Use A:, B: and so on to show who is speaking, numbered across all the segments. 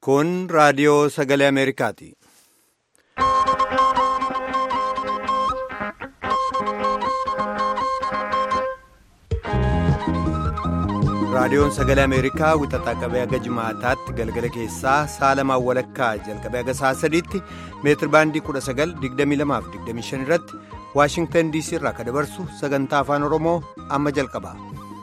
A: Kun raadiyoo sagalee Ameerikaati. Raadiyoon sagalee Ameerikaa wixataa qabee haga jimaataatti galgala keessaa saalamaan walakkaa jalqabee haga sa'a sadiitti meetir baandii 1922-25 irratti Waashingtan DC irraa kan dabarsu sagantaa afaan Oromoo amma jalqaba.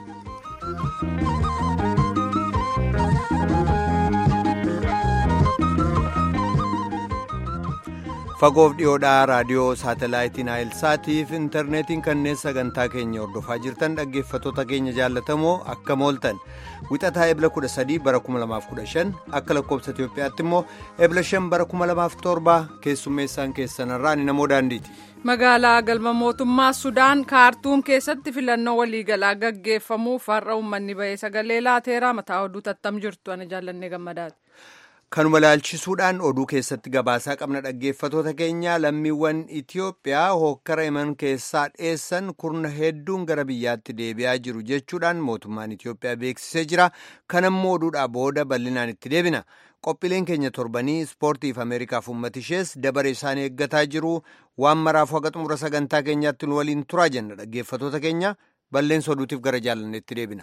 A: fagoof dhiyoodhaa raadiyoo saatalaayitiin naayilsaatiif intarneetiin kanneen sagantaa keenya hordofaa jirtan dhaggeeffattoota keenya jaallatamoo akka mooltan wixataa ebla 13 bara 2015 akka lakkoobsa itiyoophiyaatti immoo ebla 5 bara 2007 keessummeessaan keessanarraa ni namoo daandiiti.
B: magaalaa galma mootummaa sudaan kaartuum keessatti filannoo waliigalaa gaggeeffamuuf har'a uummanni bahee sagalee laateeraa mataa oduu tattam jirtu ana jaallannee gammadaati.
A: kanuma laalchisuudhaan oduu keessatti gabaasaa qabna dhaggeeffatoota keenya lammiiwwan itiyoophiyaa hookkara iman keessaa dheessan kurna hedduun gara biyyaatti deebi'aa jiru jechuudhaan mootummaan itiyoophiyaa beeksisee jira kanammoo oduudhaa booda bal'inaan itti deebina qophiileen keenya torbanii ispoortiif ameerikaaf uummatishees dabaree isaanii eeggataa jiru waan maraaf haga xumura sagantaa keenyaatti nu waliin turaa jenna dhaggeeffatoota keenya bal'eensa oduutiif gara jaalanneetti deebina.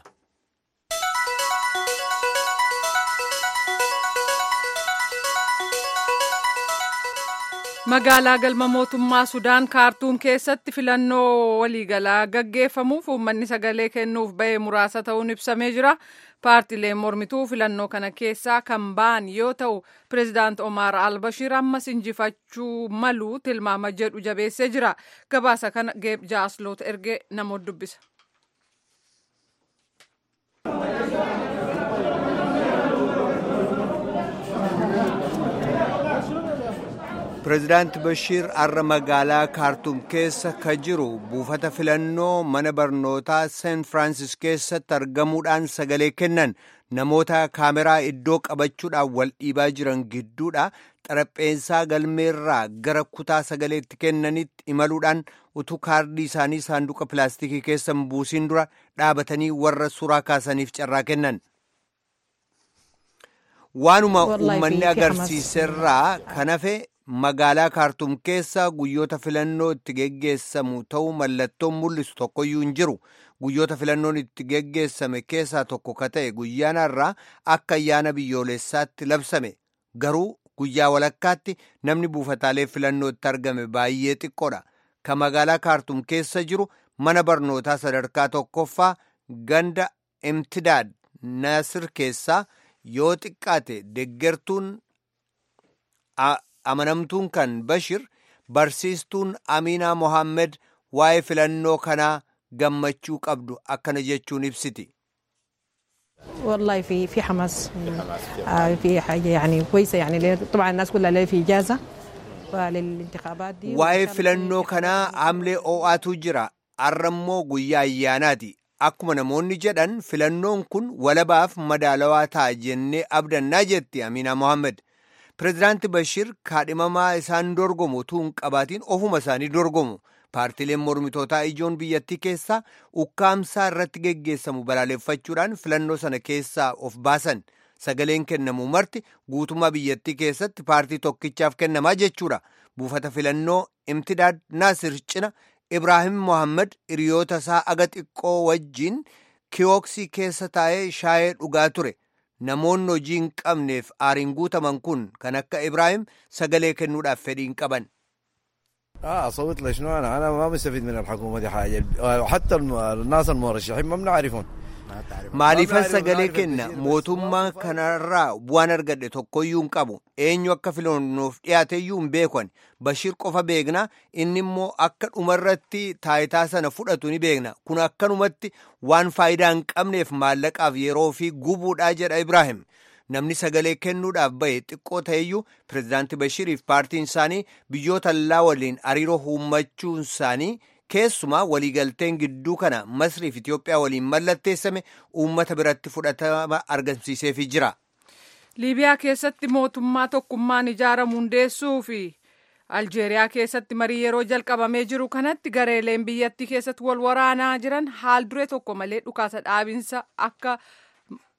B: magaalaa galma mootummaa sudaan kaartuum keessatti filannoo waliigalaa gaggeeffamuuf uummanni sagalee kennuuf bahee muraasa ta'uun ibsamee jira paartileen mormituu filannoo kana keessaa kan ba'an yoo ta'u pireezidaant omaar albashiir ammas injifachuu malu tilmaama jedhu jabeessee jira gabaasa kana geeb jaasloot ergee namoota dubbisa.
A: pireezidaanti bashiir har'a magaalaa kaartuum keessa ka jiru buufata filannoo mana barnootaa seent firaansis keessatti argamuudhaan sagalee kennan namoota kaameraa iddoo qabachuudhaan wal dhiibaa jiran gidduudha xarapheessaa galmeerraa gara kutaa sagaleetti kennanitti imaluudhaan utuu kaardii isaanii saanduqa pilaastikii keessa hin buusin dura dhaabatanii warra suuraa kaasaniif carraa kennan. waanuma uummanni agarsiiserraa kan hafe magaalaa kaartuum keessa guyyoota filannoo itti geggeessamu ta'uu mallattoon mul'isu tokkoyyuu hin jiru guyyoota filannoon itti geggeessame keessaa tokko ka ta'e guyyaan har'aa akka ayyaana biyyoolessaatti labsame garuu guyyaa walakkaatti namni buufataalee filannoo itti argame baay'ee xiqqoodha ka magaalaa kaartuum keessa jiru mana barnootaa sadarkaa tokkoffaa ganda imtidaad nasir keessaa yoo xiqqaate deggertuun amanamtuun kan bashir barsiistuun amiinaa mohaammed waa'ee filannoo kanaa gammachuu qabdu akkana jechuun ibsiti.
C: والله في في حماس في حاجه يعني كويسه يعني طبعا الناس كلها اللي في اجازه وللانتخابات دي
A: waa'ee filannoo kanaa hamlee oo'aatu jira arrammoo guyyaa ayyaanaati akkuma namoonni jedhan filannoon kun walabaaf madaalawaa ta'a jennee abdannaa jetti amiinaa mohaammed pireezidaanti bashir kaadhimamaa isaan dorgomu utuu hin qabaatiin ofuma isaanii dorgomu paartileen mormitootaa ijoon biyyattii keessaa ukkaamsaa irratti geggeessamu balaaleffachuudhaan filannoo sana keessaa of baasan sagaleen kennamu marti guutummaa biyyattii keessatti paartii tokkichaaf kennamaa jechuudha buufata filannoo imtidaad naasir cina ibraahim mohaammed hiriyoota isaa aga xiqqoo wajjiin kiyooksii keessa taa'ee shaayee dhugaa ture. namoonni hojii hin qabneef aariin guutaman kun kan akka ibraahim sagalee kennuudhaaf fedhii hin qaban.
D: اه اصوت له شنو انا انا ما مستفيد من الحكومه دي حاجه حتى الناس المرشحين ما بنعرفهم
A: maaliifan sagalee kenna mootummaa kanarraa bu'aan argadhe tokkoyyuu hin qabu eenyu akka filannoof dhiyaateyyuu hin beekan bashiir qofa beekna inni immoo akka dhumarratti taayitaa sana fudhatu ni beekna kun akkanumatti waan faayidaa hin qabneef maallaqaaf yeroo fi gubuudhaa jedha ibraahim namni sagalee kennuudhaaf bahe xiqqoo ta'eyyuu pireezidaanti bashiiriif paartiin isaanii biyyoota allaa waliin hariiroo uummachuun isaanii keessumaa waliigalteen gidduu kana masriif itiyoophiyaa waliin mallatteessame uummata biratti fudhatama argamsiiseefii jira.
B: liibiyaa keessatti mootummaa tokkummaan ijaaramu hundeessuu fi aljeeriyaa keessatti marii yeroo jalqabamee jiru kanatti gareeleen biyyattii keessatti wal waraanaa jiran haal duree tokko malee dhukaasa dhaabinsa akka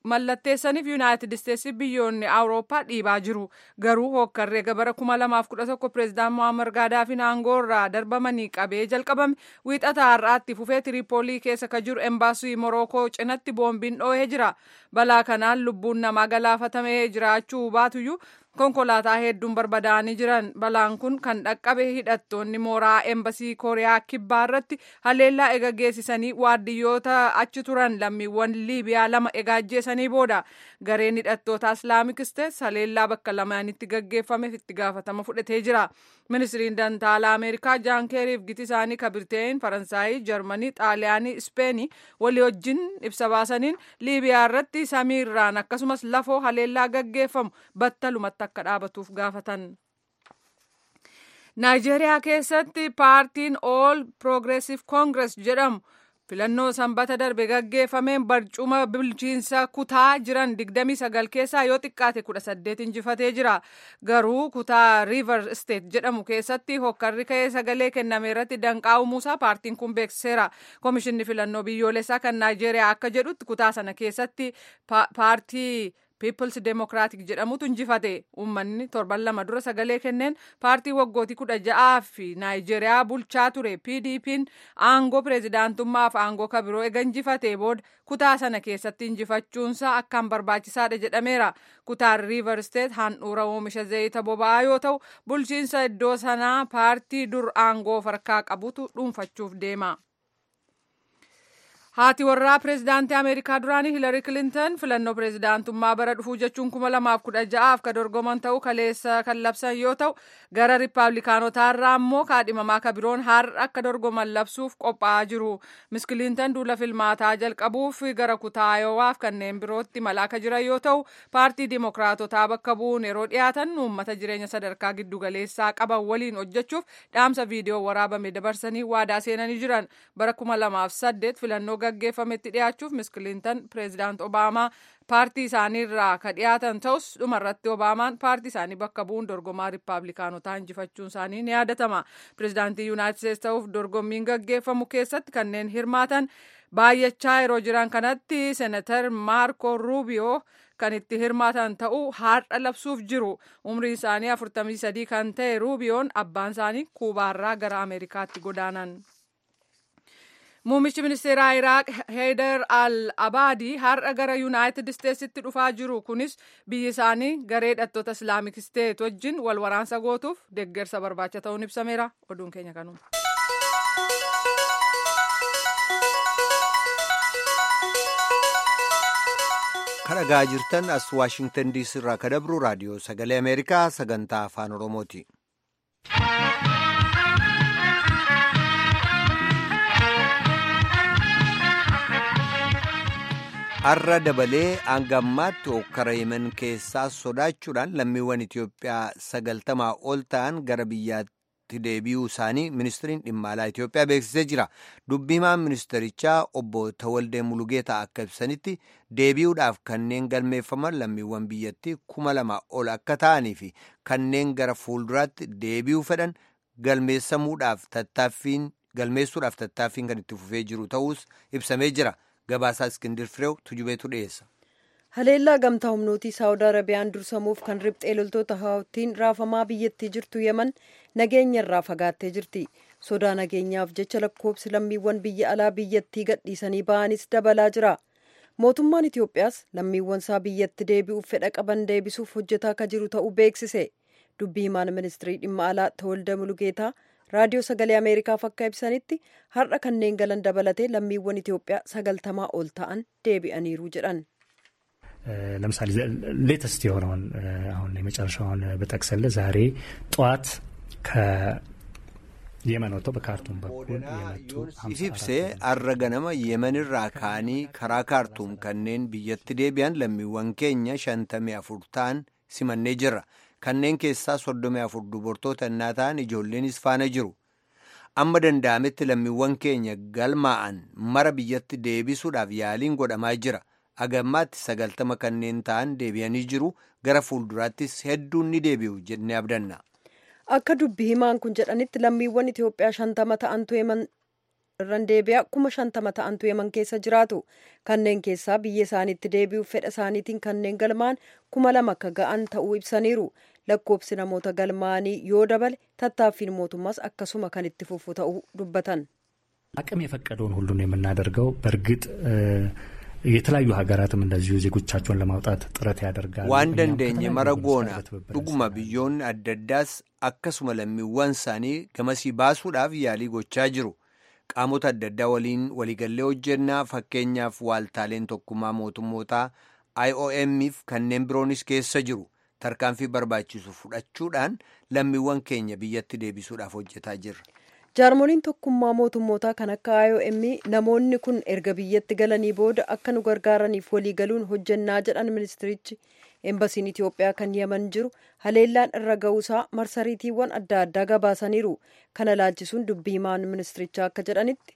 B: mallatteessaniif yuunaayitid isteetsi biyyoonni awurooppaa dhiibaa jiru garuu hokkarree gabara 2011 pireezidaant mohaammed gaadaafiin aangoo irraa darbamanii qabee jalqabame wiixata har'aatti fufee tiriipoolii keessa ka jiru embaasii morookoo cinatti boombiin dhoohee jira balaa kanaan lubbuun namaa galaafatamee jiraachuu baatuyyuu konkolaataa hedduun barbadaa'anii jiran balaan kun kan dhaqqabe hidhattoonni mooraa embasii kooriyaa kibbaa irratti haleellaa ega geessisanii waardiyyoota achi turan lammiiwwan liibiyaa lama ega ajjeesanii booda gareen hidhattoota islaamik isteets haleellaa bakka lamaanitti gaggeeffameef itti gaafatama fudhatee jira ministiriin dantaalaa ameerikaa jaan keeriif giti isaanii ka birteen faransaayii jarmanii xaaliyaanii ispeenii walii wajjin ibsa baasaniin liibiyaa irratti samiirraan akkasumas lafoo haleellaa gaggeeffamu battalumatti akka dhaabatuuf gaafatan. naayijeeriyaa keessatti paartiin ool piroogreesiv koongirees jedhamu filannoo sanbata darbe gaggeeffameen barcuma bulchiinsa kutaa jiran 29 keessaa yoo xiqqaate 18 injifatee jira garuu kutaa riiver steet jedhamu keessatti hokkarri ka'ee sagalee kenname irratti danqaa uumuusaa paartiin kun beeksiseera komishinni filannoo biyyoolessaa kan naayijeeriyaa akka jedhutti kutaa sana keessatti paartii piipils deemokiraatik jedhamutu injifate uummanni torban lama dura sagalee kenneen paartii waggootii kudha ja'aa fi naayijeeriyaa bulchaa ture pdp'n aangoo pireezidaantummaaf aangoo kabiroo ega injifate booda kutaa sana keessatti injifachuunsaa akkaan barbaachisaadha jedhameera kutaan riiver steet handhuura oomisha zayita boba'aa yoo ta'u bulchiinsa iddoo sanaa paartii dur aangoo farkaa qabutu dhuunfachuuf deema. haati warraa pireezidaantii ameerikaa duraanii hiilari kilintan filannoo pireezidaantummaa bara dhufuu jechuun kuma lamaaf kudha ja'aaf ka dorgoman ta'uu kaleessa kan labsan yoo ta'u gara riippaabilikaanotaarraa immoo kaadhimamaa ka biroon har'a akka dorgoman labsuuf qophaa'aa jiru mis kilintan duula filmaataa jalqabuuf gara kutaa ayowaaf kanneen birootti malaa ka jiran yoo ta'u paartii dimokiraatotaa bakka bu'uun yeroo dhiyaatan uummata jireenya sadarkaa giddugaleessaa qaban waliin hojjechuuf dhaamsa viidiyoo waraabame dabarsanii waadaa seenanii jiran bara kuma lamaaf saddeet filannoo gaggeeffametti dhiyaachuuf mis kilintan pireezidaant obaamaa paartii isaanii irraa ka dhiyaatan ta'us dhumarratti obaamaan paartii isaanii bakka bu'uun dorgomaa riippaabilikaanotaa injifachuun isaanii ni yaadatama pireezidaantii yuunaayitid isteetsi ta'uuf dorgommiin gaggeeffamu keessatti kanneen hirmaatan baay'achaa yeroo jiran kanatti seenatar maarko ruubiyoo kan itti hirmaatan ta'uu har'a labsuuf jiru umrii isaanii 43 kan ta'e ruubiyoon abbaan isaanii kuubaarraa gara ameerikaatti godaanan. Muummichi ministeeraa Iraaq Heydar al-Abaadii har'a gara Yuunaayitid Isteetsitti dhufaa jiru. Kunis biyyi isaanii garee hidhattoota Islaamik Isteet wajjin wal waraansa gootuuf deeggarsa barbaacha ta'uun ibsameera. Oduun keenya kanuma.
A: Kan dhagaa jirtan as Waashingtan diisii irraa ka dabru raadiyoo sagalee Ameerikaa sagantaa afaan Oromooti. har'a dabalee hanga ammaatti hokkara yemen keessaa sodaachuudhaan lammiiwwan Itoophiyaa sagaltamaa ol ta'an gara biyyaatti deebi'uu isaanii ministiriin dhimma alaa Itoophiyaa beeksisee jira. Dubbimaan ministerichaa obbo Tawaldee Mulugeetaa akka ibsanitti deebi'uudhaaf kanneen galmeeffaman lammiiwwan biyyattii kuma lama ol akka ta'anii fi kanneen gara fuulduraatti deebi'uu fedhan galmeessamuudhaaf tattaaffiin galmeessuudhaaf tattaaffiin kan itti fufee jiru ta'us ibsamee jira. Gabaasaa Iskindir Fireew tujubeetu dhiyeessa.
E: Haleellaa gamtaa humnootii Saawud Arabiyaan dursamuuf kan riphxee loltoota haawattiin raafamaa biyyattii jirtu Yemen nageenya irraa fagaattee jirti. Sodaa nageenyaaf jecha lakkoobsi lammiiwwan biyya alaa biyyattii gadhiisanii ba'anis dabalaa jira. Mootummaan Itoophiyaas lammiiwwan isaa biyyatti deebi'uuf fedha qaban deebisuuf hojjetaa akka jiru ta'uu beeksise. Dubbii himaan ministirii dhimma alaa Tawalda Mulugeetaa raadiyoo sagalee ameerikaaf akka ibsanitti har'a kanneen galan dabalatee lammiiwwan ኢትዮጵያ sagaltamaa ol ta'an deebi'aniiru jedhan
F: ለምሳሌ ሌተስት የሆነውን አሁን የመጨረሻውን በጠቅስልህ ዛሬ ጠዋት ከየመን ወጥተው በካርቱም በኩል የመጡ
A: ibsee har'a ganama yemenirraa ka'anii karaa kaartuum kanneen biyyatti deebi'an lammiiwwan keenya shantamii afur ta'an simannee jirra kanneen keessaa soddomii afur dubartoota innaa ta'an ijoolleenis faana jiru amma danda'ametti lammiiwwan keenya galmaa'an mara biyyatti deebisuudhaaf yaaliin godhamaa jira agammaatti sagaltama kanneen ta'an deebi'anii jiru gara fuulduraattis hedduun ni deebi'u jennee abdanna.
E: akka dubbi himaan kun jedhanitti lammiiwwan Itoophiyaa shantama ta'antu yeman irran deebi'aa kuma shantama ta'antu yeman keessa jiraatu kanneen keessaa biyya isaaniitti deebi'uuf fedha isaaniitiin kanneen galmaan kuma lama akka ga'an ta'uu ibsaniiru lakkoobsi namoota galmaanii yoo dabale tattaaffiin mootummaas akkasuma kan itti fufu ta'uu dubbatan.
F: አቅም የፈቀደውን ሁሉ ነው የምናደርገው በእርግጥ የተለያዩ ሀገራትም እንደዚሁ ዜጎቻቸውን ለማውጣት ጥረት ያደርጋሉ።
A: waan dandeenye mara goona dhuguma biyyoonni adda addaas akkasuma lammiiwwan isaanii gamasii baasuudhaaf yaalii gochaa jiru qaamota adda addaa waliin waliigallee hojjennaa fakkeenyaaf waaltaaleen tokkummaa mootummootaa IOM'if kanneen biroonis keessa jiru tarkaanfii barbaachisu fudhachuudhaan lammiiwwan keenya biyyatti deebisuudhaaf hojjetaa jirra.
E: jaarmoliin tokkummaa mootummootaa kan akka IOM namoonni kun erga biyyatti galanii booda akka nu gargaaraniif waliigaluun hojjennaa jedhan ministirichi eembasiin Itoophiyaa kan yeman jiru haleellaan irra ga'uusaa marsariitiiwwan adda addaa gabaasaniiru kana laalchisuun dubbii himaan ministirichaa akka jedhanitti.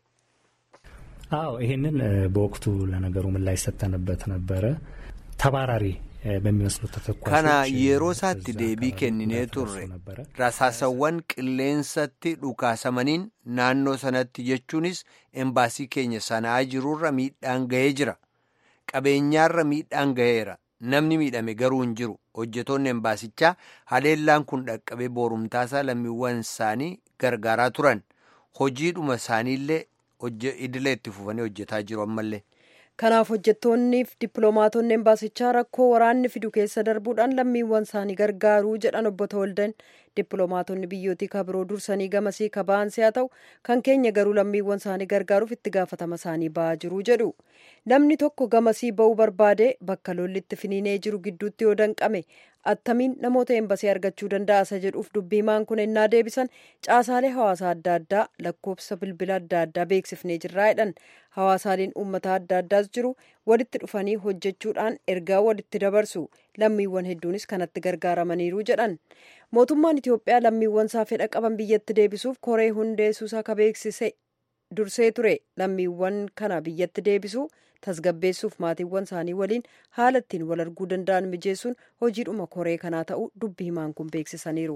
F: አዎ ይህንን በወቅቱ ለነገሩ ምላሽ ሰጥተንበት ነበረ ተባራሪ በሚመስሉ ተተኳሾች
A: kana yeroo isaatti deebii kenninee turre rasaasawwan qilleensatti dhukaasamaniin naannoo sanatti jechuunis embaasii keenya sanaa jirurra miidhaan ga'ee jira qabeenyaarra miidhaan ga'eera namni miidhame garuu hin jiru hojjetoonni embaasichaa haleellaan kun dhaqqabee boorumtaasaa lammiiwwan isaanii gargaaraa turan hojiidhuma isaaniillee idilee itti fufanii hojjetaa jiru ammallee.
E: kanaaf hojjettoonniif dippiloomaatonni embaasichaa rakkoo waraanni fidu keessa darbuudhaan lammiiwwan isaanii gargaaruu jedhan obbo Tawaldan dippiloomaatonni biyyootii kabiroo dursanii gamasii kaba'ansi haa ta'u kan keenya garuu lammiiwwan isaanii gargaaruuf itti gaafatama isaanii ba'aa jiru jedhu namni tokko gamasii ba'uu barbaade bakka lolli itti finiinee jiru gidduutti yoo danqame attamiin namoota embasii argachuu danda'a isa jedhuuf dubbiimaan kun ennaa deebisan caasaalee hawaasaa adda addaa lakkoofsa bilbila adda addaa beeksifnee jirraa jedhan hawaasaaleen uummata adda addaas jiru walitti dhufanii hojjechuudhaan ergaa walitti dabarsu lammiiwwan hedduunis kanatti gargaaramaniiru jedhan mootummaan itiyoophiyaa lammiiwwan isaa fedha qaban biyyatti deebisuuf koree hundeessuusaa ka beeksise dursee ture lammiiwwan kana biyyatti deebisuu tasgabbeessuuf maatiiwwan isaanii waliin haala ittiin wal arguu danda'an mijeessuun hojiidhuma koree kanaa ta'uu dubbi himaan kun beeksisaniiru.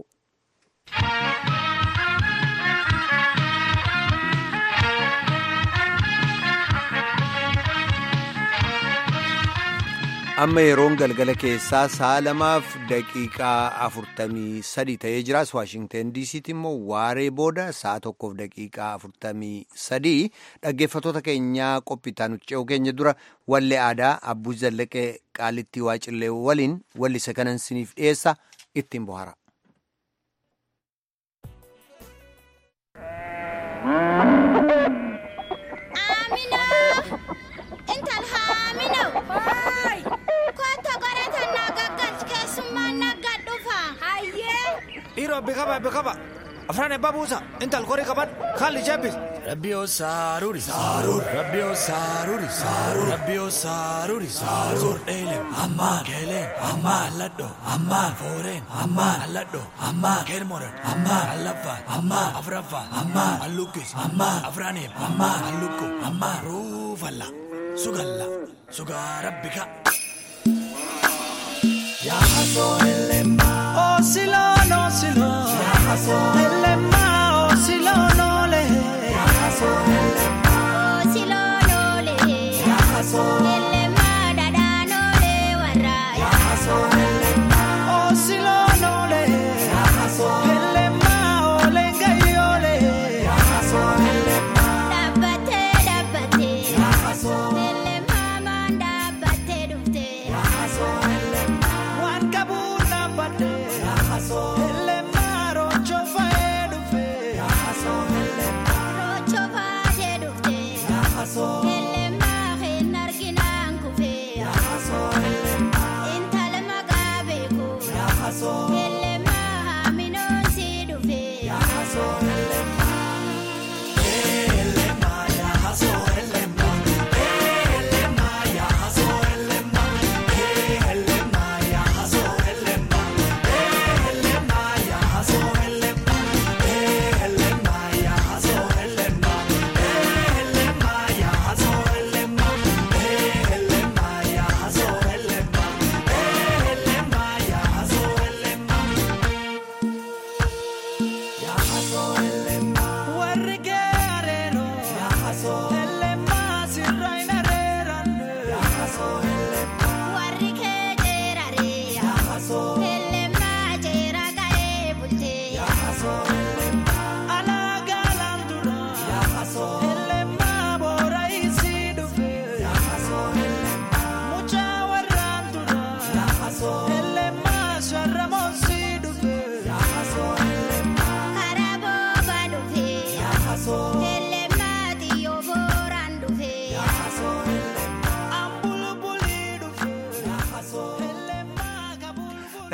A: amma yeroon galgala keessaa sa'a lamaaf daqiiqaa afurtamii sadi ta'ee jiras waashingten diisiitti immoo waaree booda sa'a tokkoof daqiiqaa afurtamii sadii dhaggeeffatoota keenyaa qophiitaa nuti ce'uu keenya dura wallee aadaa abbuu zallaqee qaalitti waacillee waliin wallise kanan siniif dhiyeessa ittiin bohara.
G: dhiiroo beekama beekama afraan ebbaa buusa intal korii qaban haalli jebbis. Rabbiyoo saaruuri saaruur rabbiyoo saaruuri saaruur rabbiyoo saaruuri saaruur dheelen ammaan keeleen ammaan alladhoo ammaan fooreen ammaan alladhoo ammaan keelmoran ammaan allaffaan ammaan afraffaan ammaan allukkis ammaan afraaniif ammaan allukku ammaan ruufalla sugalla sugaa rabbika. Yaa hasoo elema. Osilon, osilon. Yaa hasoo elema. Osilon, ole. Yaa hasoo elema.
H: Osilon, ole.
G: Yaa hasoo.
H: Elema dadaan ole warra.
G: Yaa hasoo elema. Osilon, ole. Yaa hasoo elema. Ole ngai ole. Yaa hasoo elema.
H: Dhaabbatee dhaabbatee.
G: Yaa hasoo.
H: Elema maan dhaabbatee dhuftee.
G: Yaa hasoo elema. Waan qabuun dhaabbadde. Yaa hasoo elema. Rochoo fa'ee dhufe. Yaa hasoo elema.
H: Rochoo baatee dhuftee.
G: Yaa hasoo.
H: Elema hin arginaan kufee.
G: Yaa hasoo elema.
H: Intala maqaa beeku.
G: Yaa hasoo.
H: Elema haaminoon si dhufee.
G: Yaa hasoo elema. Elema yaa hasoo elema. Elema yaa hasoo elema. Elema yaa hasoo elema. Elema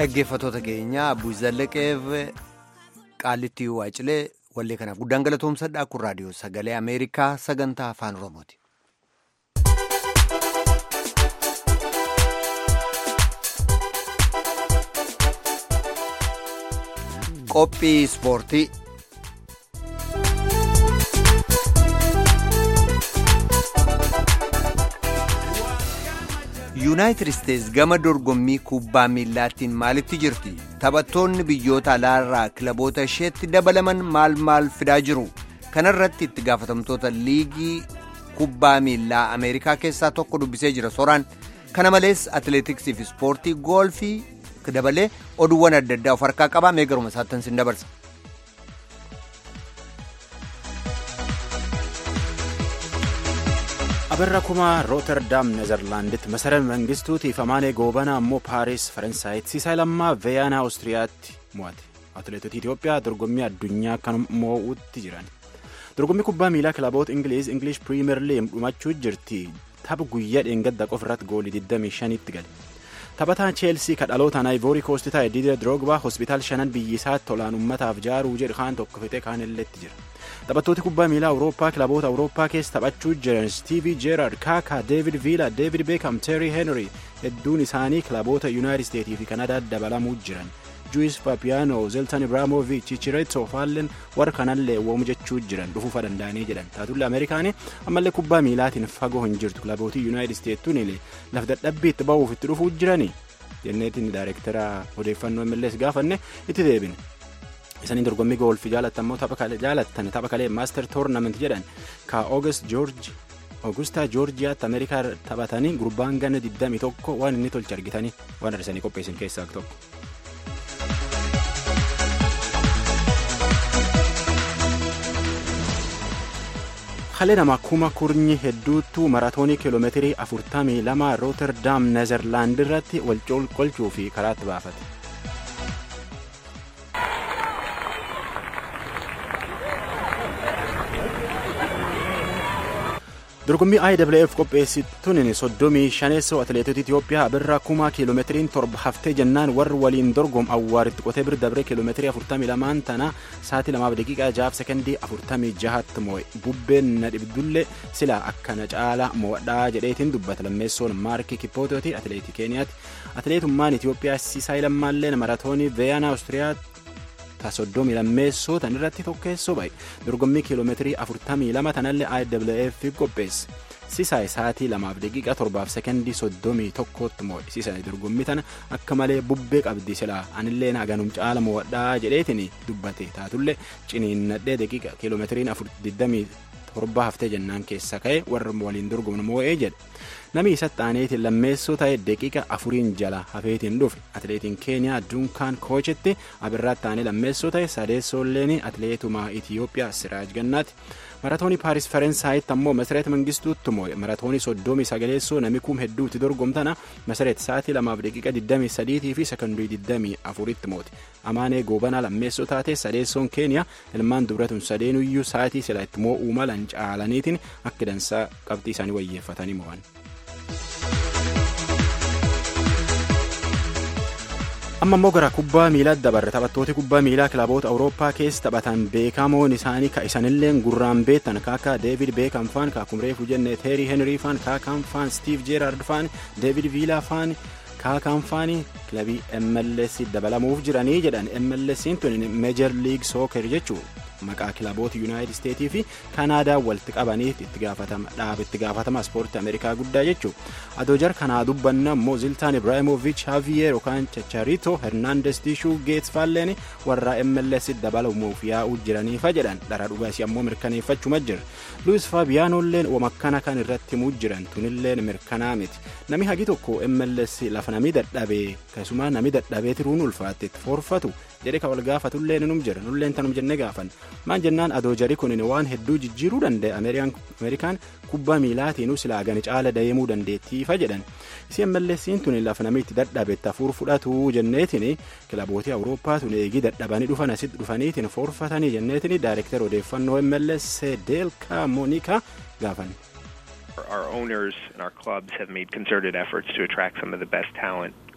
A: Dhaggeeffattoota keenya Abbuu Zallaqeef Qaallittii Waacilee wallee kanaaf guddaan galatoomsadha kun raadiyoo sagalee Ameerikaa sagantaa afaan Oromooti. Qophii Ispoortii yuunaayitid isteets gama dorgommii kubbaa miillaatiin maalitti jirti taphattoonni biyyoota alaarraa kilaboota isheetti dabalaman maal maal fidaa jiru kanarratti itti gaafatamtoota liigii kubbaa miillaa ameerikaa keessaa tokko dubbisee jira soraan kana malees atileetiksii fi ispoortii goolfii dabalee oduuwwan adda addaa of harkaa qabaa mee garuma isaattan sin dabarsa.
I: abarra kumaa rooterdaam nezerlaanditti masara mangistuutiif amaanee goobanaa ammoo paaris faransaayit siisaa lammaa veeyaanaa oostiriyaatti mo'ate atileetota itiyoophiyaa dorgommii addunyaa kan moo'utti jiran dorgommii kubbaa miilaa kilaboota ingiliiz ingilish piriimer liim dhumachuu jirti tapha guyyaa dheengadda qofa irratti goolii 25tti gale taphataan cheelsii ka dhalootaan aayivoorii koosti taa'e diidee diroogbaa hospitaal shanan biyyisaatti tolaan ummataaf jaaruu jedhu kaan tokko fixee kaan illeetti jira taphattooti kubbaa miilaa awurooppaa kilaboota awurooppaa keessa taphachuu jiran stiivii jeerard kaakaa deevid viila deevid beekam teerii heenrii hedduun isaanii kilaboota yuunaayitid isteetii fi kanadaa dabalamuu jiran juis papiyaano zeltan ibraamoviich chichireetso faallen warra kanallee woomu jechuu jiran dhufuufa danda'anii jedhan taatullee ameerikaanii ammallee kubbaa miilaatiin fagoo hin jirtu kilabootii yuunaayitid isteettuun laf dadhabbii itti ba'uuf itti dhufuu jiranii jenneetiin daayirektara odeeffannoo millees gaafanne itti deebine. isaniin dorgommii goolfii jaalattan immoo tapha jaalattan tapha kalee maaster toornament jedhan ka oogust joorji oogustaa joorjiyaatti ameerikaa taphatanii gurbaan ganna 21 waan inni tolche argitanii waan arsanii qopheessin keessaa tokko. kalee nama kuma kurnyi hedduutu maratoonii kiiloomeetirii 42 rooterdaam nezerlaand irratti wal qolchuu fi karaatti baafate. dorgommii IWF qopheessituun soddomii shaneessoo atileetota Itiyoophiyaa birraa kuma kiiloomeetiriin torba haftee jennaan warri waliin dorgom awwaaritti qotee bira dabree kiiloomeetirii 42 tana sa'aatii lamaaf daqiiqaa jahaaf sekondii 46tti moo'e bubbeen na dhibdullee sila akkana caala mo'adhaa jedheetiin dubbata lammeessoon maarkii kippootooti atileetii keeniyaati atileetummaan Itiyoophiyaa siisaa lammaalleen maratoonii veeyaanaa Awustiriyaatti soddomii lammeessoo tan irratti tokkeessoo ba'e dorgommii kiiloomeetirii 42 tanallee IWF qopheesse sisaay sa'aatii lamaaf daqiiqaa torbaaf sekondii soddomii tokkotti moo'e sisaay dorgommii tana akka malee bubbee qabdi silaa anillee haganum caala mo'adhaa jedheetiin dubbate taatullee ciniinnadhee daqiiqa kiiloomeetiriin 27 haftee jennaan keessa ka'e warra waliin dorgomnu moo'ee jedhe namni isatti aaneetiin lammeessoo ta'e daqiiqa afuriin jala hafeetiin dhufe atileetiin keeniyaa dunkaan koochetti abirraatti aanee lammeessoo ta'e sadeessoolleen atileetuma itiyoophiyaa siraaj gannaati maratoonii paaris faransaayiti ammoo masareet mangistuutti moo'e maratoonii soddomii sagaleessoo nami kum hedduutti dorgomtana masareet sa'aatii lamaaf daqiiqa 23 fi sekondii 24tti moote amaanee goobanaa lammeessoo taate sadeessoon keeniyaa ilmaan dubratun sadeenuyyuu sa'aatii sila itti moo'uu malan caalaniitiin akka dansaa qabxii isaanii wayyeeffatanii mo'an. amma immoo gara kubbaa miilaa dabarre taphattooti kubbaa miilaa kilaboota awurooppaa keessa taphatan beekamoon isaanii ka isanilleen gurraan beektan kaaka deevid beekam faan kaakumreefu jenne teerii henrii faan kaakaan faan stiiv jeeraard faan deevid viilaa faan kaakaan faani kilabii mls dabalamuuf jiranii jedhan mlsiin tun meejar liig sooker jechuu maqaa kilaboota yuunaayitid isteetii fi kanaadaa walitti qabaniif itti gaafatama dhaaba itti gaafatama ispoortii ameerikaa guddaa jechuu adoo jar kanaa dubbanna immoo ziltaan ibraahimoviich haaviyeer yookaan chacharito hernaandes tiishuu geets faalleen warra mls dabalamuuf yaa'uu jiraniifa jedhan dhara dhugaasii ammoo mirkaneeffachuma jira luis faabiyaanolleen wamakkana kan irratti himuu jiran tunilleen mirkanaa miti nami hagi tokko mls lafa nami dadhabee keessumaa nami dadhabee tiruun ulfaatte itti forfatu jedhe ka wal gaafatullee num jira nulleen tanum jenne gaafan maan jennaan adoo jari kun waan hedduu jijjiiruu danda'e ameerikaan kubbaa miilaatiinuu silaa gani caala deemuu dandeettiifa jedhan isi mlsiin tun lafa namitti dadhabetti hafuur fudhatu jenneetiin kilabootii awurooppaa tun eegii dadhabanii dhufan asitti dhufaniitiin forfatanii jenneetiin daayirektar odeeffannoo mls deelkaa moonika gaafan.
J: Our owners and our clubs have made concerted efforts to attract some of the best talent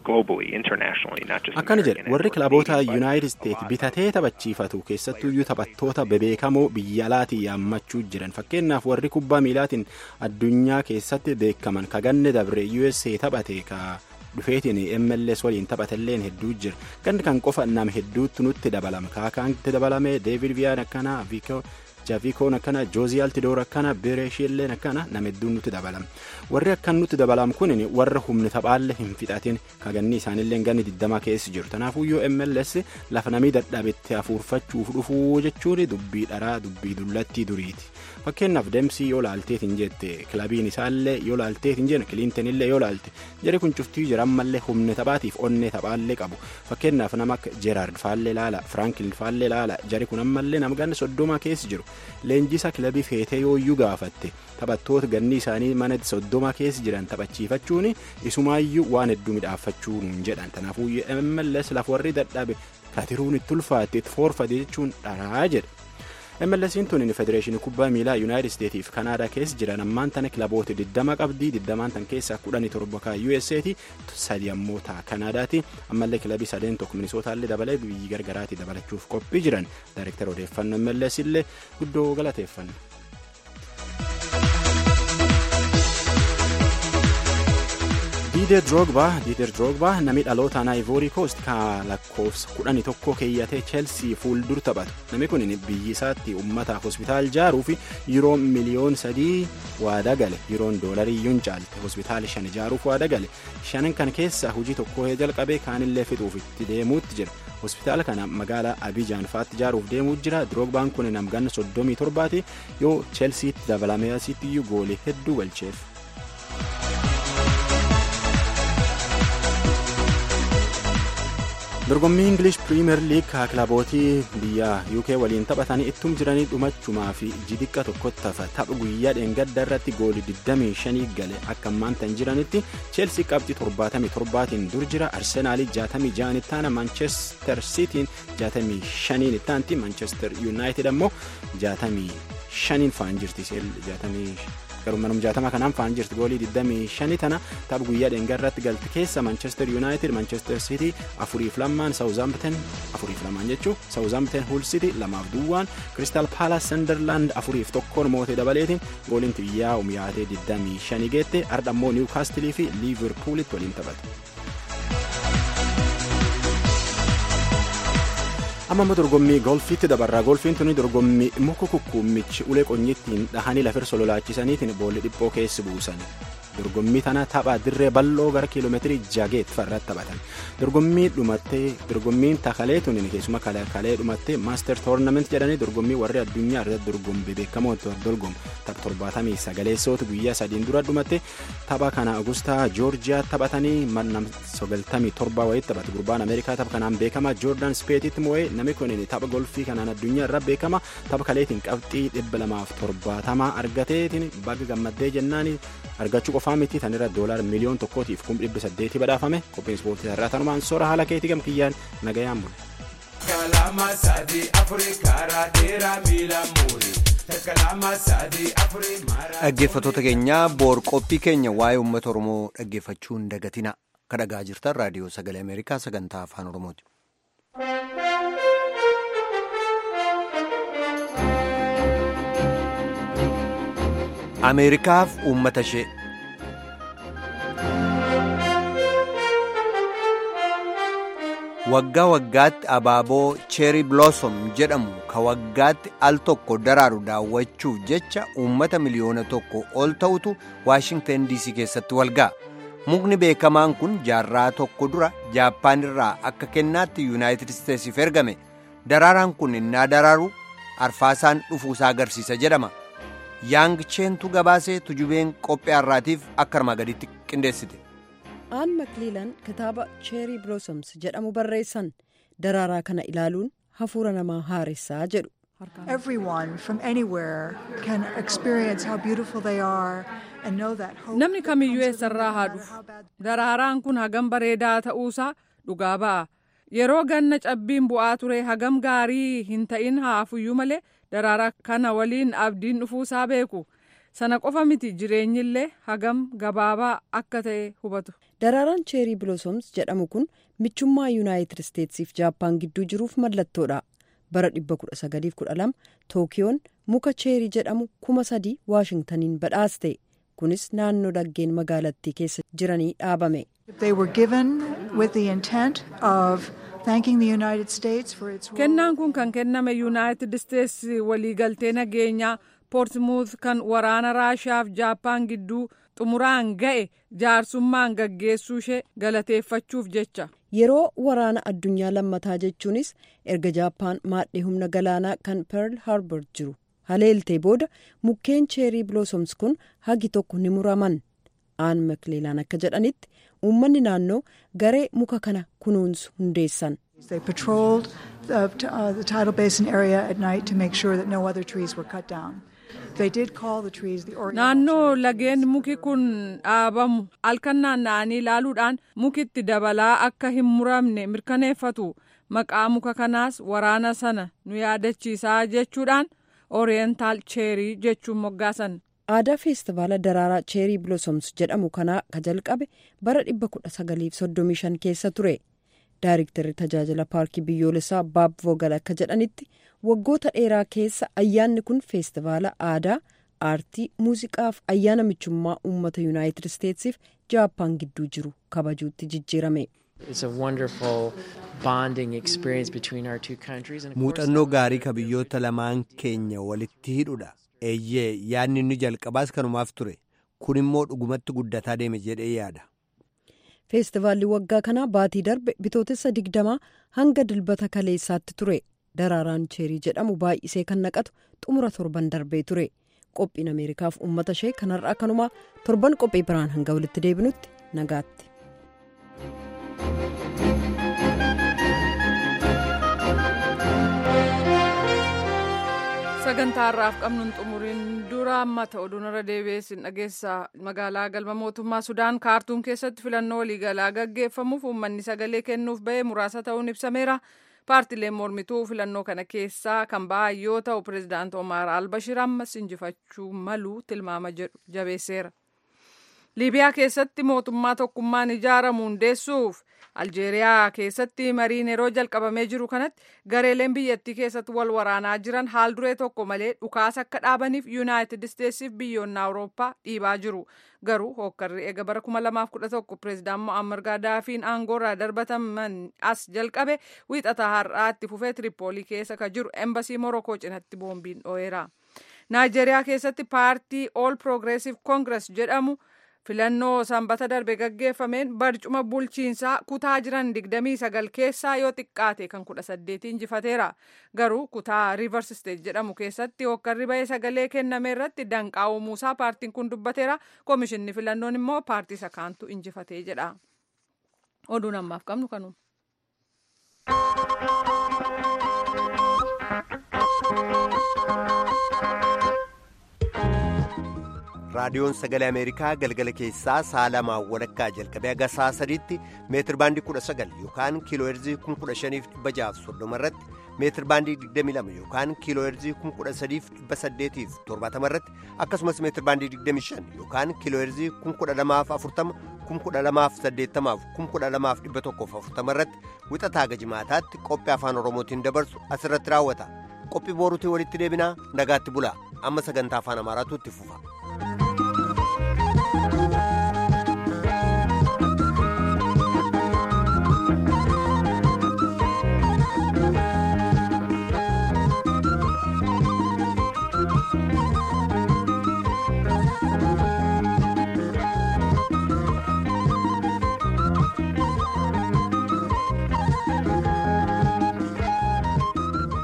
J: globally, internationally, not just
I: akkana jedhe
J: American
I: warri
J: and
I: kilaboota
J: Canadian, but
I: yuunaayitid isteet bitatee taphachiifatu keessattuyyuu taphattoota bebeekamoo biyya alaatii yaammachuu jiran fakkeenyaaf warri kubbaa miilaatiin addunyaa keessatti beekaman kaganne dabre usa taphate ka dhufeetiin mls waliin taphatelleen hedduu jira ganni kan qofa nam hedduutti nutti dabalama kaakaanti dabalame deevid viyaan akkana viikoo jaavikoon akkana joozii altidoor akkana bireeshiilleen akkana nama hedduun nutti dabalama warri akkan nutti dabalam kun warra humni taphaalle hin fixatin kaganni isaanillee ganni digdama keessa jiru tanaafuyyuu mls lafa namii dadhabetti hafuurfachuuf dhufuu jechuun dubbii dharaa dubbii dullattii duriiti fakkeenyaaf deemsii yoo laalteet hin jette kilabiin isaallee yoo laalteet hin jenne kiliintenillee yoo laalte jari kun cuftii jira ammallee humni taphaatiif onnee taphaallee qabu fakkeenyaaf nama akka jeeraard faallee laala firaanklin faallee laala jari kun ammallee nama ganna soddoma keessa jiru leenjisa kilabii feetee yooyyuu gaafatte taphattoota ganni isaanii mana soddoma keessa jiran taphachiifachuun isumaayyuu waan hedduu midhaaffachuu nuun jedhan kanaafuu MLS lafa warri dadhabe katiruun itti ulfaatte itti foorfate jechuun dharaa jedhe. MLS'n tun federeeshinii kubbaa miilaa yuunaayitid isteetiif kanaadaa keessa jiran ammaan tana kilaboota 20 qabdii 20 tan keessaa 17 kan USA'ti sadi ammoo taa kanaadaati ammallee kilabii sadeen tokko minisootallee dabalee biyyi gargaraatti dabalachuuf qophii jiran daayireektar odeeffannoo MLS illee guddoo galateeffanna. diider drogba diider drogba namni dhalootaan ivory coast ka lakkoofsa kudhanii tokko keeyyatee cheelsii fuuldur taphatu namni kun biyyi isaatti ummataaf hospitaal jaaruu fi yeroo miliyoon sadii waada gale yeroon doolarii yuun caalte hospitaal shan ijaaruuf waada gale shanan kan keessaa hojii tokko jalqabee kaanillee fixuuf itti deemuutti jira hospitaala kana magaalaa abijaan faatti ijaaruuf deemuu jira drogbaan kun namganna soddomii torbaati yoo cheelsiitti dabalamee asitti iyyuu goolee hedduu galcheef. dorgommii ingilish piriimeer liig kaa kilabootii biyya uk waliin taphatanii ittum jiranii dhumachumaa fi jidiqqa tokkotti tafa tapha guyyaa dheengadda irratti goolii 25 gale akka ammaantan jiranitti cheelsii qabxii 77tiin dur jira arsenaalii 66 ittaana maanchestar siitiin 65 ittaanti maanchestar yuunaayitid ammoo 65 faan jirti garuu manum jaatama kanaan faan jirti goolii 25 tana tapha guyyaa dheengarratti galte keessa manchester united manchester city afuriif lamaan saawuzaamten afuriif lamaan jechuu saawuzaamten huul city lamaaf duwwaan kristal paalas senderland afuriif tokkoon mootee dabaleetiin gooliin xiyyaa umyaatee 25 geette ardha ammoo niwkaastilii fi liiverpuulitti waliin taphatu. amma immoo dorgommii golfiitti dabarraa golfiin tuni dorgommii muka kukkuummichi ulee qonyittiin dhahanii lafir sololaachisaniitiin boolli dhiphoo keessi buusan dorgommii tana tapha dirree bal'oo gara kiiloomeetirii jageet farratti taphatan dorgommii dhumattee dorgommiin takalee tuni keessuma kalee dhumattee maaster toornament jedhanii dorgommii warri addunyaa irratti dorgommii beekamoo dorgomu tapha torbaatamii sagaleessoota guyyaa sadiin dura dhumatte tapha kana agustaa joorjiyaa taphatanii mannam sagaltamii torba wayitti taphate gurbaan ameerikaa tapha kanaan beekama joordan speetitti moo'ee namni kun tapha golfii kanaan addunyaa irra beekama tapha kaleetiin qabxii dhibba lamaaf torbaatamaa argateetiin baga gammaddee jennaan argachuu qofaa miti tan irra doolaar miliyoon tokkootiif kum dhibba saddeetii badhaafame qophiin ispoortii irraa tanumaan soora haala keetii gamkiyyaan nagayaan bule.
K: Kalama sadi afurii karaa dheeraa miila muurii.
A: Dhaggeeffattoota keenya boor qophii keenya waa'ee uummata Oromoo dhaggeeffachuu hin dagatina. Kan dhagaa jirtan raadiyoo sagalee Ameerikaa sagantaa afaan Oromooti. Ameerikaaf uummata ishee. waggaa waggaatti abaaboo cheeri blossom jedhamu ka waggaatti al tokko daraaru daawwachuuf jecha uummata miliyoona tokko ol ta'utu waashingtan dc keessatti walga'a mukni beekamaan kun jaarraa tokko dura jaappaan irraa akka kennaatti yuunaayitid isteetsiif ergame daraaraan kun innaa daraaru arfaasaan dhufuusaa agarsiisa jedhama yaang cheentu gabaasee tujubeen qophii har'aatiif akka armaa gaditti qindeessite.
E: aan makliilan kitaaba cheerii blossoms jedhamu barreessan daraaraa kana ilaaluun hafuura namaa haaressaa jedhu.
L: Everyone from anywhere can experience how beautiful they are and know that hope.
B: Namni kamiyyuu eessarraa haa dhufu. Daraaraan kun hagam bareedaa ta'uusaa dhugaa ba'a. Yeroo ganna cabbiin bu'aa ture hagam gaarii hin ta'in haafuyyuu malee daraaraa kana waliin abdiin dhufuusaa beeku. sana qofa miti jireenyillee hagam gabaabaa akka ta'e hubatu.
E: Daraaraan cheerii biloosoms jedhamu kun michummaa yuunaayitid isteetsiif jaappaan gidduu jiruuf mallattoodha. bara 1912 tookiyoon muka cheerii jedhamu kuma sadii waashingtaniin badhaaste kunis naannoo dhaggeen magaalattii keessa jiranii dhaabame.
B: kennaan kun kan kenname yuunaayitid isteets waliigaltee nageenyaa poortimuut kan waraana raashiyaaf jaappaan gidduu xumuraan ga'e jaarsummaan gaggeessuu ishee galateeffachuuf jecha.
E: yeroo waraana addunyaa lammataa jechuunis erga jaappaan maadhee humna galaanaa kan pearl harbor jiru haleeltee booda mukkeen cheerii biloosoms kun hagi tokko ni muraman aan makleelaan akka jedhanitti uummanni naannoo garee muka kana kunuunsu hundeessan.
L: They patrolled the, uh, the tidal basin area at night to make sure that no other trees were cut down. They did call the trees the Oriental
B: Naannoo lageen muki kun dhaabamu halkan naanna'anii ilaaluudhaan mukitti dabalaa akka hin muramne mirkaneeffatu maqaa muka kanaas waraana sana nu yaadachiisaa jechuudhaan Oriental cheerii jechuun moggaasan.
E: aadaa feestivaala daraaraa cheerii biloosoms jedhamu kanaa ka jalqabe bara 1935 keessa ture daayiriktarri tajaajila paarkii biyyoolessaa baab voogal akka jedhanitti waggoota dheeraa keessa ayyaanni kun feestivaala aadaa aartii muuziqaaf ayyaana michummaa uummata yuunaayitid isteetsiif jaappaan gidduu jiru kabajuutti jijjiirame.
A: muuxannoo gaarii ka biyyoota lamaan keenya walitti hidhudha. eeyyee yaadni inni jalqabaas kanumaaf ture kun immoo dhugumatti guddataa deeme jedhee yaada.
E: feestivaalli waggaa kanaa baatii darbe bitootessa digdamaa hanga dilbata kaleessaatti ture daraaraan cheerii jedhamu baay'isee kan naqatu xumura torban darbee ture qophiin ameerikaaf uummata ishee kanarraa kanumaa torban qophii biraan hanga walitti deebinutti nagaatti.
B: sagantaa har'aaf qabnuun xumuriin dura mata oduun irra deebi'eessin dhageessa magaalaa galma mootummaa sudaan kaartuum keessatti filannoo waliigalaa gaggeeffamuuf uummanni sagalee kennuuf ba'e muraasa ta'uun ibsameera paartileen mormituu filannoo kana keessaa kan ba'an yoo ta'u pireezidaant omaar albashir ammas injifachuu malu tilmaama jedhu jabeesseera. liibiyaa keessatti mootummaa tokkummaan ijaaramu hundeessuuf aljeeriyaa keessatti mariin yeroo jalqabamee jiru kanatti gareeleen biyyattii keessatti wal waraanaa jiran haal duree tokko malee dhukaasa akka dhaabaniif yuunaayitid isteetsiif biyyoonni awurooppaa dhiibaa jiru garuu hookkarri eega bara 2011 pireezidaan mo'ammar gaadaafiin aangoorraa darbataman as jalqabe wiixataa har'aatti fufee tiripoolii keessa ka jiru embasii morokoo cinatti boombiin dho'eera naayijeriyaa keessatti paartii ool piroogreesiv koongires jedhamu. filannoo sanbata darbe gaggeeffameen barcuma bulchiinsaa kutaa jiran 29 keessaa yoo xiqqaate kan 18 injifateera garuu kutaa rivers state jedhamu keessatti hokkarri ba'ee sagalee kenname irratti danqaa uumuusaa paartiin kun dubbateera koomishinni filannoon immoo paartii isa kaantu injifatee jedha oduun ammaaf qabnu kanuma.
A: raadiyoon sagalee ameerikaa galgala keessaa sa'a lamaa walakkaa jalqabee haga sa'a sadiitti meetir baandii kudha sagal yookaan kiiloo heerzii kun kudha shaniif dhibba jaaf soddoma irratti meetir baandii digdami lama yookaan kiiloo heerzii kun kudha sadiif dhibba saddeetiif torbaatama irratti akkasumas meetir baandii digdami shan yookaan kiiloo heerzii kun kudha lamaaf afurtama kun kudha lamaaf saddeettamaaf kun kudha lamaaf dhibba tokkoof afurtama irratti wixataa haga jimaataatti qophii afaan oromootiin dabarsu asirratti raawwata qophii booruutiin walitti deebinaa nagaatti bulaa amma sagantaa afaan amaaraatu itti fufa.